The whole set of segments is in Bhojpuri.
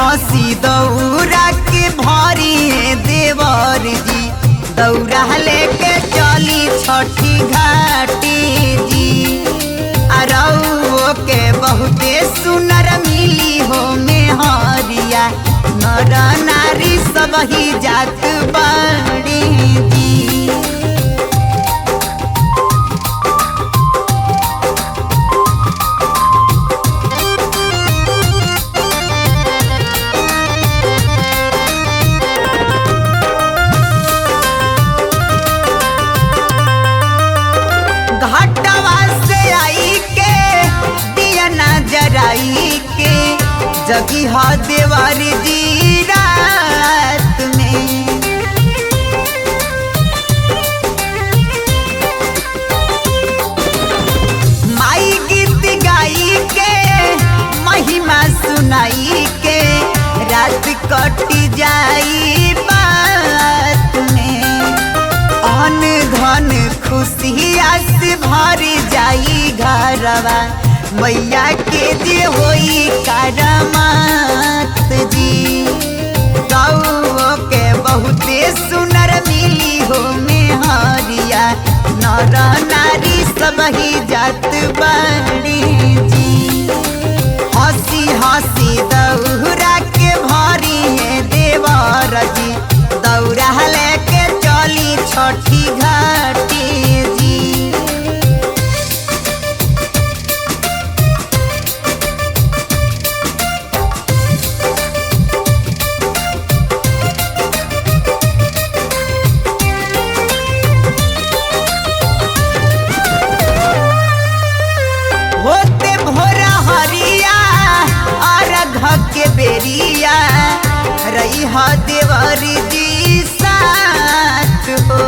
हंसी दौरा के भरी है देवर जी दौरा लेके चली छठी घाटी जी अरऊ के बहुते सुनर मिली हो में हरिया नर नारी सब ही जात बड़ी जी घाटवा से आई के दिया जराई के जगी हा देवर जी रात में माई गीत गाई के महिमा सुनाई के रात कटी जाई बात में अन धन खुशिया से भर जाई घरवा मैया के जे होई करमात जी गौ के बहुते सुनर मिली हो में हरिया नर नारी सब ही जात बड़ी जी हंसी हंसी दौरा के भरी है देवर जी दौरा लेके चली छठी घाटी जी होते भोरा हरिया अर्घ के बेरिया रही ह देवर जी साथ हो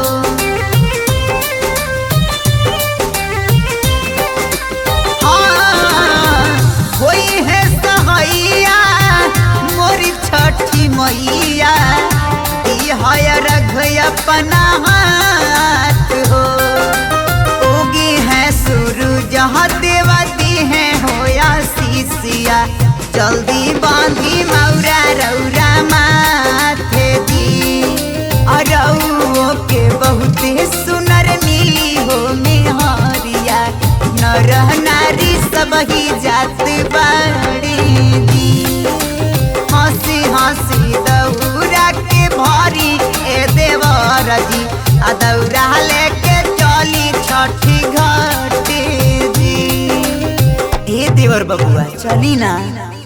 हाँ, होई है सहैया मोरी छठी मैया दी है रघ अपना हाथ हो उगी है सूरज देवती है होया शीशिया जल्दी बांधी मौरा रौरा माथे दी अरऊ के बहुते सुनर मिली हो मेहरिया नर नारी सब ही जात बाड़ी दी हंसी हंसी दौरा के भरी ए देवर जी आ दौरा लेके चली छठी घाटी जी ए देवर बबुआ चली ना